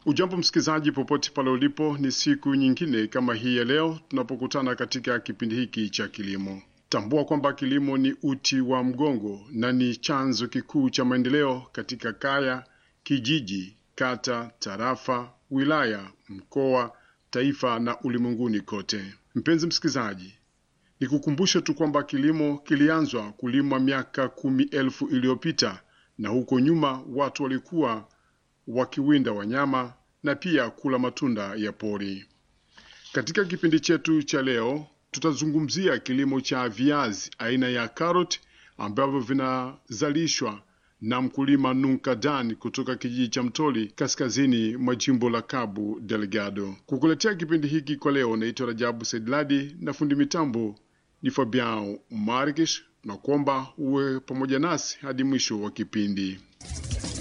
Ujambo msikilizaji, popote pale ulipo, ni siku nyingine kama hii ya leo tunapokutana katika kipindi hiki cha kilimo. Tambua kwamba kilimo ni uti wa mgongo na ni chanzo kikuu cha maendeleo katika kaya, kijiji, kata, tarafa, wilaya, mkoa, taifa na ulimwenguni kote. Mpenzi msikilizaji, nikukumbushe tu kwamba kilimo kilianzwa kulimwa miaka kumi elfu iliyopita na huko nyuma watu walikuwa wakiwinda wanyama na pia kula matunda ya pori. Katika kipindi chetu cha leo, tutazungumzia kilimo cha viazi aina ya karoti ambavyo vinazalishwa na mkulima Nunkadan kutoka kijiji cha Mtoli kaskazini mwa jimbo la Cabo Delgado. Kukuletea kipindi hiki kwa leo, naitwa Rajabu Saidladi na fundi mitambo ni Fabian Markish, na kuomba uwe pamoja nasi hadi mwisho wa kipindi.